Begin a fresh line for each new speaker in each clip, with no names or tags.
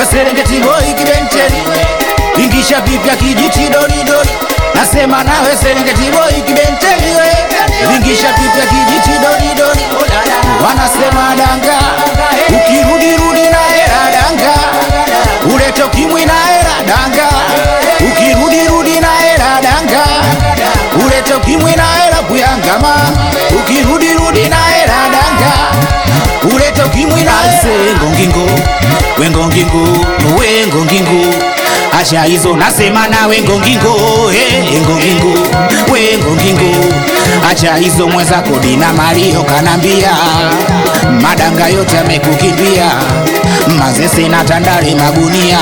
Serengeti boy kibenteni ingisha vipya kijiti doridori nasema nawe Serengeti boy kibenteni we ingisha vipya kijiti doridori wanasema danga ukirudirudi na hera danga ulete ukimwi na hera danga ukirudirudi na hera danga ulete ukimwi na hera kuyangama ukirudirudi na hera danga ulete ukimwi na hera ngongingo wengongingo wengongingo acha hizo nasema na wengongingo eh, ngongingo wengongingo acha hizo mwenzako dina mario kanambia madanga yote amekukimbia mazese na tandale magunia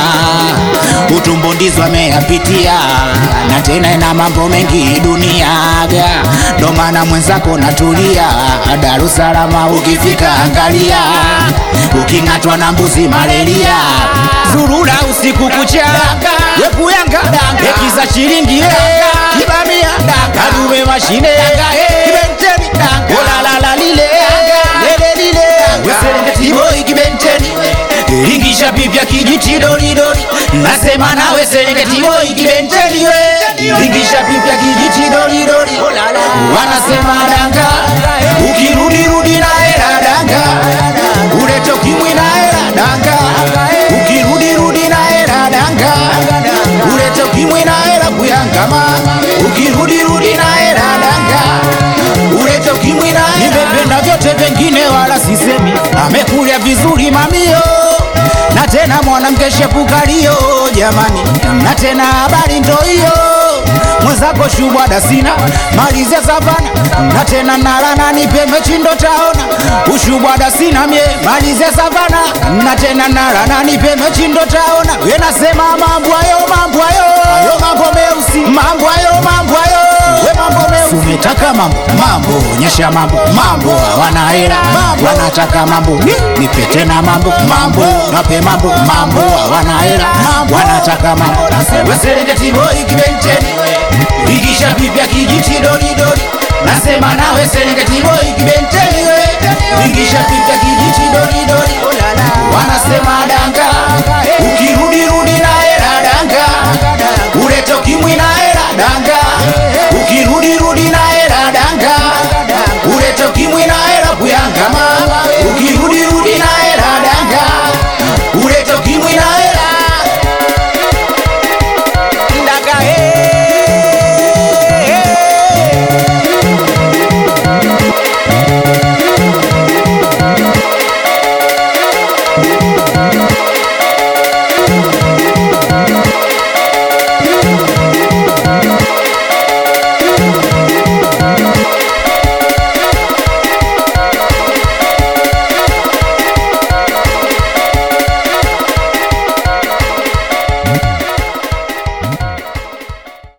utumbo ndizo ameyapitia na tena ina mambo mengi duniaga ndo maana mwenzako natulia Dar es Salaam ukifika angalia uking'atwa na mbuzi malaria zurura usiku kucha wepuyanga ekiza shilingi eh, kibamia kadume mashine kibenteni olalala lile lele lile weserengeti boy kibenteni ingisha pipya kijiti doridori nasema nawe serengeti boy kibenteni we ingisha pipya kijiti doridori wanasema danga ukirudirudi na hera danga ulete ukimwi na hera danga ukirudirudi na hera danga ulete ukimwi na hera kuyangama ukirudirudi na hera danga ulete ukimwi na hera nimependa vyote vengine wala sisemi amekulia vizuri mamio na tena mwanamke shepukalio jamani na tena habari ndo hiyo mwenzako shubwada sina malizia savana na tena nalana nipe mechi ndo taona ushubwada sina mie malizia savana na tena nalana nipe mechi ndo taona we nasema mambo hayo mambo hayo hayo mambo meusi mambo hayo mambo hayo we mambo meusi umetaka mambo mambo onyesha mambo mambo hawana hela wanataka mambo Ni- nipe tena mambo mambo nape mambo mambo hawana hela wanataka mambo Serengeti boy kibenteni igisha vipya kijiti doridori nasema nawe Serengeti boy kibenteni we igisha vipya kijiti doridori wanasema danga ukirudirudi na hela danga ulete ukimwi na hela danga ukirudirudi na hela danga